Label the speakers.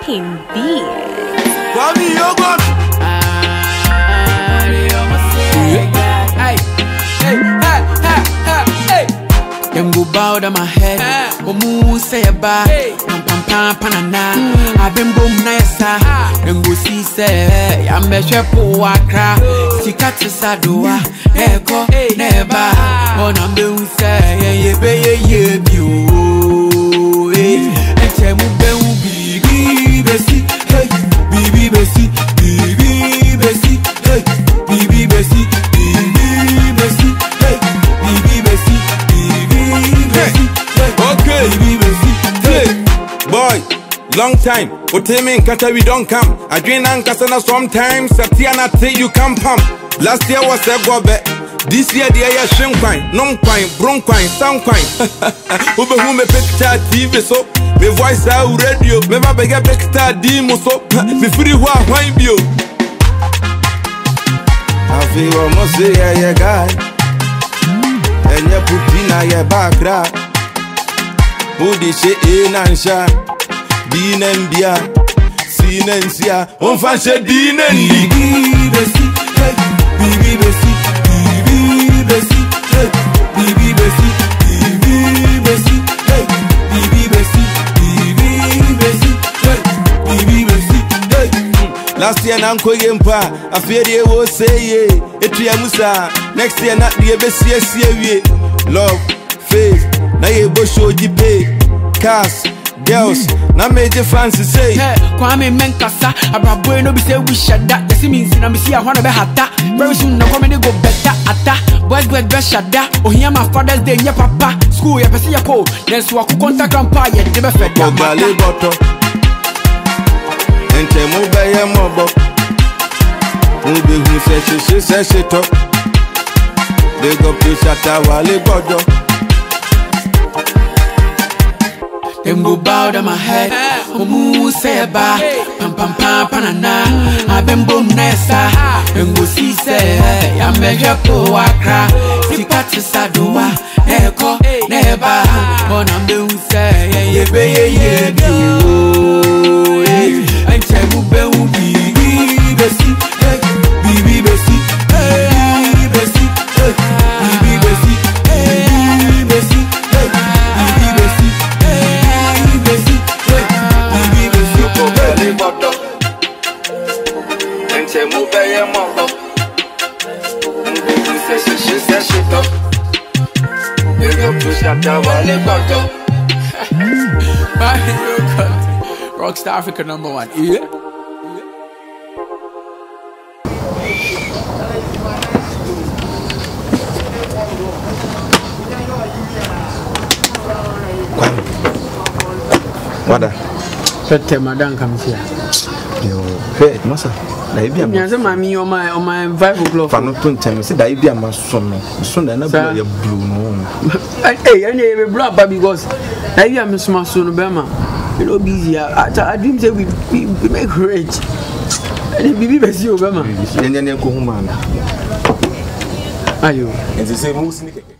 Speaker 1: King B.
Speaker 2: Kwame Yogurt.
Speaker 3: Them go bow down my head. Omu say a ba. Pam pam pam panana. I've been boom na yesa. Them go see say I'm a shepo akra. Sika tisadoa. Eko neba. On I'm be say yeah yeah be yeah yeah bi o. Eh. Eche mu be u bibi besi. Hey. Bibi besi. Bibi besi. Hey. Bibi besi. Bibi besi. Hey. Bibi besi. Bibi besi. Hey.
Speaker 2: Okay.
Speaker 3: Bibi besi.
Speaker 2: Hey, boy, long time. Otemi nkata we don't come. Adwin ankasa na sometimes. Satia na te you can pump. Last year was a gobe. This year the air shin kwine, non kwine, bron kwine, sound kwine. Ube hu me picture TV so. Me voice out radio. Me ba bege picture demo so. Me free wa wine bio. Afi ọmọ sí ẹyẹ guy. Ẹyẹ pupi na yẹ background. Wode hyɛ A na nhyɛ a, B na mbia C na nsia ɔmfa nhyɛ D na ndi
Speaker 3: Bibi besi. Hey. Bibi besi. Bibi besi. Hey. Bibi besi. Bibi besi. Hey. Bibi besi. Bibi besi. Hey. Bibi besi. Hey.
Speaker 2: last year na nkɔyɛ mpo a afei deɛ wɔ sɛ ye ɛtua mu saa next year na deɛ bɛsiesie wie love faith na yɛbɔ show gyi pay cars girls na megye fans sei
Speaker 3: Hey, Kwame Menkasa, Abraboy no be say we shut that. The Simmons in Amisi, I wanna be hata. Very soon, no comedy go better ata. Boys go be shut that. Oh, here my father's day, yeah, papa. School, yeah, pesi ya ko. Then so I could contact grandpa, yeah, they be fed up.
Speaker 2: ɔgale bɔtɔ ntɛmu bɛyɛ mɔbɔ wobɛhu sɛ hyehye sɛ hyetɔ bɛgɔpe hyata wale gbɔdɔ
Speaker 3: Them go bow down my head. Omu say ba. Pam pam pam panana. I been boom nessa. Them go see say. I'm a japo akra. Sika tisadoa. Eko neba. On I'm the say. Yeah yeah be yeah yeah be oh. eh. And tell me be u bibi besi. Hey, bibi besi. Hey, besi. Hey, bibi besi. Hey, besi. Hey, bibi besi. Hey, besi. Hey, bibi besi.
Speaker 2: ɔgale bɔtɔ ntɛmu bɛyɛ mɔbɔ wobɛhu sɛ hyehye sɛ hyetɔ bɛgɔpe hyata wale gbɔdɔ
Speaker 3: Rockstar Africa number one. Yeah.
Speaker 4: wada
Speaker 3: Sete madan kamsia.
Speaker 4: yo hwɛ masa da ebi ama
Speaker 3: Nyanse mami on my on my five o'clock.
Speaker 4: fa no to ntɛm sɛ da ebi ama so no so na na
Speaker 3: Saa.
Speaker 4: bi yɛ blue no
Speaker 3: Hey, and you be blow up because now you am smart so no bema. You know busy. I, I dream say we, we, we make rich. And then bibi besi obama.
Speaker 4: yɛnyɛ ne ɛkɔ hu maa no
Speaker 3: Ayo.
Speaker 4: nti sɛ mu si ne kɛkɛ